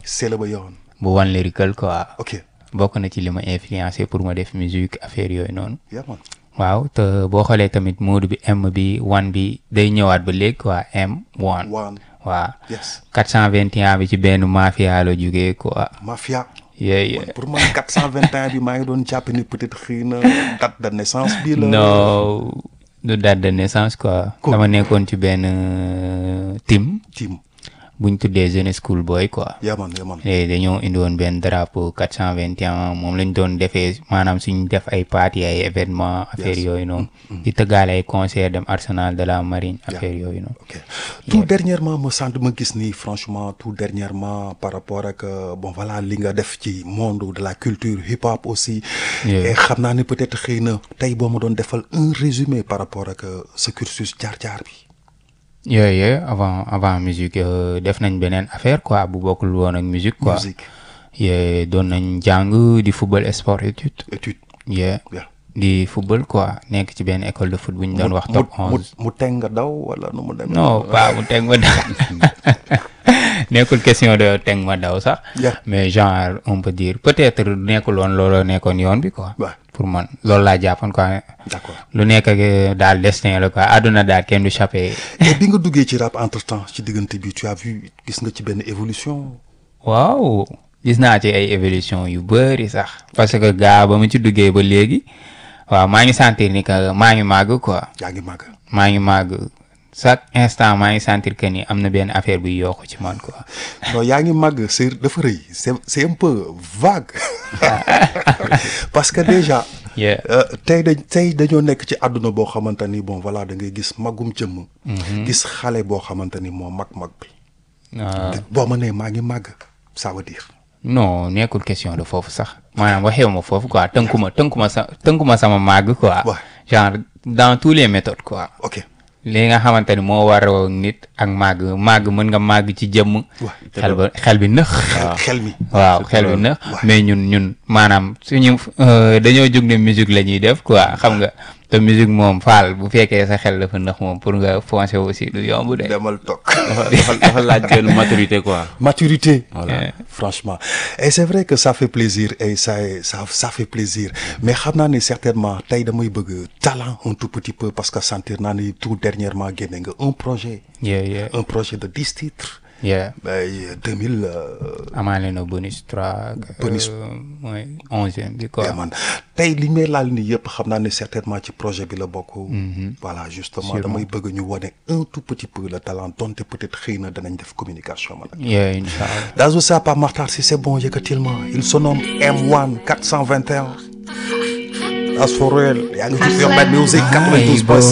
c'est la ba yoon bu One Lyrical quoi ok bokk na ci li ma influencé pour ma def musique affaire yooyu noonu yaa man waaw te boo xoolee tamit mode bi M bi one bi day ñëwaat ba léegi quoi M one waan waaw yes 421 bi ci benn mafia la jógee quoi mafia yeah yeah pour man 421 bi maa ngi doon jàpp ni peut-être xëy na date de naissance bi la non du date de naissance quoi Cool. dama nekkoon ci benn euh, team team buñ tuddee jeune school boy quoi yaa man yaa man léegi dañoo indi woon benn drapeau 421 moom lañ doon defee maanaam suñ def ay party ay événement affaire Yes. yooyu noonu di tëggaale ay concert dem arsenal de la marine affaire yooyu noonu ok tout dernièrement ma sant ma gis ni franchement tout dernièrement par rapport ak euh, bon voilà li nga def ci monde de la culture hip hop aussi Yeah. et xam naa ne peut-être xëy na tey boo ma doon defal un résumé par rapport ak euh, ce cursus jaar-jaar bi yooyu yooyu avant avant musique euh, def nañ beneen affaire quoi bu bokkul woon ak musique quoi musique yee doon nañ jàng di football sport étude étude yee yeah. di football quoi nekk ci benn école de foot bu ñu doon wax top mu 11 mu teg nga daw wala nu mu demee non pas mu teg ma daw nekkul question de teg ma daw sax Yeah. mais genre on peut dire peut-être nekkul woon looloo nekkoon yoon bi quoi Ouais. pour man loolu laa jàppoon quoi d'accord lu nekk ak daal destin la quoi àdduna daal kenn du chaper et bi nga duggee ci rap entre temps ci diggante bi tu as vu gis nga ci benn évolution waaw gis naa ci ay évolution yu bëri sax parce que gaa ba mu ci duggee ba léegi waaw maa ngi sentir ni que maa ngi màgg quoi yaa ngi màgg maa ngi màgg chaque instant maa ngi sentir que ni am na benn affaire buy yokk ci man quoi non yaa ngi màgg c'est dafa rëy c'est c'est un peu vague parce que déjà Yeah. euh, tey dañ tey dañoo nekk ci àdduna boo xamante ni bon voilà da ngay gis magum jëmm gis xale boo xamante ni moo mag-mag bi Ah, boo ma nee maa ngi màgg ça veut dire non nekkul question de foofu sax maanaam waxewu ma foofu quoi tënkuma tënkuma sa tënkuma sama màgg quoi Ouais. genre dans tous les méthodes quoi ok li nga xamante ni moo waroo nit ak màgg màgg mën nga màgg ci jëmm Ouais. xel ba xel bi nëx xel mi waaw xel bi nëx mais ñun ñun maanaam suñu euh, dañoo jóg ne musique la ñuy def quoi xam nga te musique moom faal bu fekkee sa xel dafa nëx moom pour nga foncer aussi du yomb de demal toog dafa dafa dafa laaj benn maturité quoi. maturité Voilà. franchement et c'est vrai que ça fait plaisir et ça ça ça fait plaisir mais xam naa ne certainement tey damay bëgg talent un tout petit peu parce que sentir naa ni tout dernièrement génne nga un projet yeah yeah un projet de dix titres yeah ben deux mille euh, amaale na bonus 3 Bonus. mooy onzième bi quoi yeah, man tey li may laal ni yëpp xam naa ne certainement ci projet bi la bokk voilà justement damay bëgg ñu wane un tout petit peu le talent donte peut-être xëy na danañ def communication man yeah incha allah Dazo ça par Martar si c'est bon yëkkatil ma il se nomme M1 421 As for real yaa ngi ci Urban Music 92.5